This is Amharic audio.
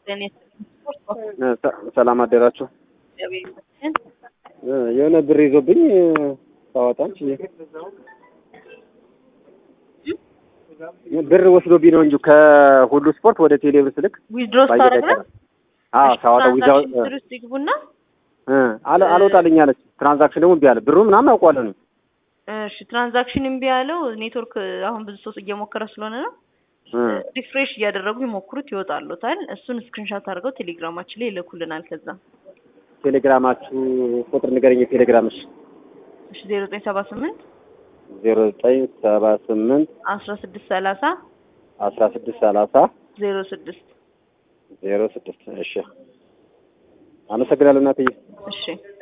ለእኔ ሰ- ሰላም አደራችሁ። እግዚአብሔር ይመስገን። እ፣ የሆነ ብር ይዞብኝ እ፣ ሳወጣም ችዬ ብር ወስዶብኝ ነው እንጂ ከሁሉ ስፖርት ወደ ቴሌብር ስልክ ዊዝድሮ ባየር ስታደርግ ነው? አይቀርም። አዎ ሳወጣ ዊዛው ትራንዛክሽን ሂስትሪ ውስጥ ይግቡና እ፣ አለ አልወጣልኝ አለች። ትራንዛክሽን ደግሞ እምቢ አለ። ብሩ ምናምን አውቀዋለሁ ነው እሺ ትራንዛክሽን እምቢ ያለው ኔትወርክ አሁን ብዙ ሰው እየሞከረ ስለሆነ ነው። እ፣ ሪፍሬሽ እያደረጉ ይሞክሩት ይወጣሉታል። እሱን ስክሪንሻት አድርገው ቴሌግራማችን ላይ ይልኩልናል። ከዛ ቴሌግራማችሁ ቁጥር ንገረኝ። የቴሌግራምሽ እሺ ዜሮ ዘጠኝ ሰባ ስምንት ዜሮ ዘጠኝ ሰባ ስምንት አስራ ስድስት ሰላሳ አስራ ስድስት ሰላሳ ዜሮ ስድስት ዜሮ ስድስት እሺ አመሰግናለሁ እናትዬ። እሺ